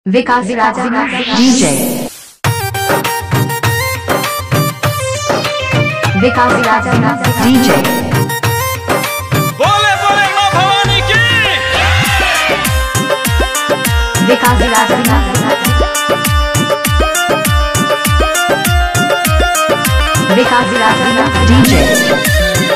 विकास राजा DJ, विकास राजा DJ, बोले बोले माँ भवानी की विकास राजा विकास राजा DJ,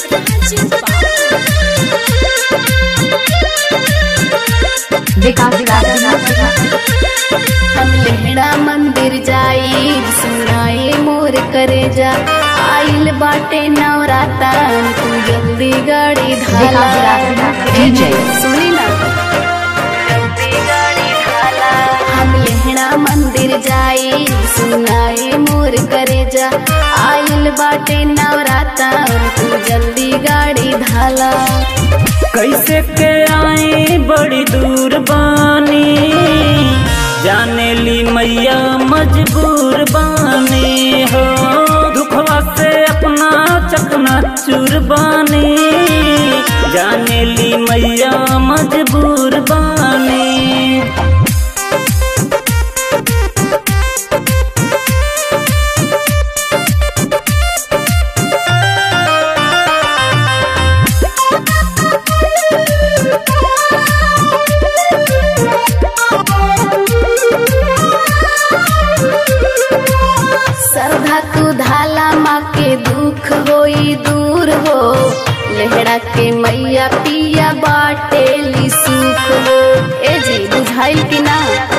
विकास राजा हम लेहड़ा मंदिर जाई सुनाए मोर करे जा आइल बाटे नवरातन तू जल्दी गाड़ी धाला DJ, सुनी ना जल्दी गाड़ी धाला हम लेहड़ा मंदिर जाई सुनाए मोर करे जा आइल बाटे नवरातन तू जल्दी गाड़ी धाला कैसे के आई बड़ी दूर बानी जाने ली मैया मजबूर बानी हो दुखवा से अपना चकना चूर बानी जाने ली मैया मजबूर बानी श्रद्धा तू धाला माँ के दुख होई दूर हो लेहड़ा के मैया पिया बाटे ली सुख हो ए जी बुझाइल कि ना